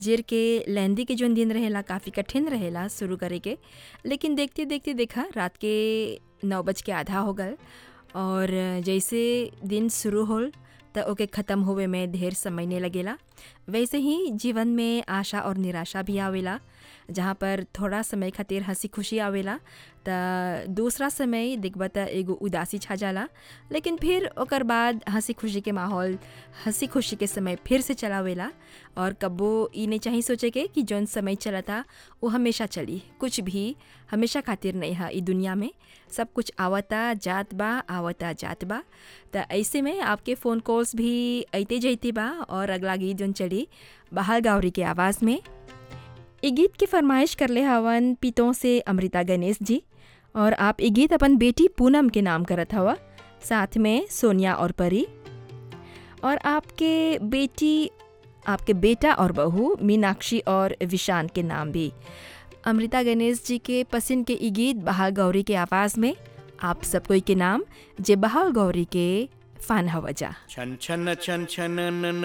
जेर के लेंदी के जौन दिन रहेला काफ़ी कठिन रहेला शुरू करे के लेकिन देखते देखते देखा रात के नौ बज के आधा हो गल और जैसे दिन शुरू होल त ओके ख़त्म होवे में ढेर समय नहीं लगेला वैसे ही जीवन में आशा और निराशा भी आवेला जहाँ पर थोड़ा समय खातिर हंसी खुशी आवेला त दूसरा समय देखबा त एगो उदासी छा जाला लेकिन फिर ओकर बाद हंसी खुशी के माहौल हंसी खुशी के समय फिर से चलावेला और कब्बो ई नहीं चाहिए सोचे के कि जौन समय चला था वो हमेशा चली कुछ भी हमेशा खातिर नहीं है ई दुनिया में सब कुछ आवता जात बा आवता जात बा त ऐसे में आपके फ़ोन कॉल्स भी अइते जइते बा और अगला गीत जौन चली बहाल गावरी के आवाज़ में ई गीत की फरमाइश करले हवन पितों से अमृता गणेश जी और आप ई गीत अपन बेटी पूनम के नाम करत हवा साथ में सोनिया और परी और आपके बेटी आपके बेटा और बहू मीनाक्षी और विशान के नाम भी अमृता गणेश जी के पसंद के ई गीत बहाल गौरी के आवाज़ में आप सब कोई के नाम जे बहाल गौरी के फ़ान हवजा छन छन छन छन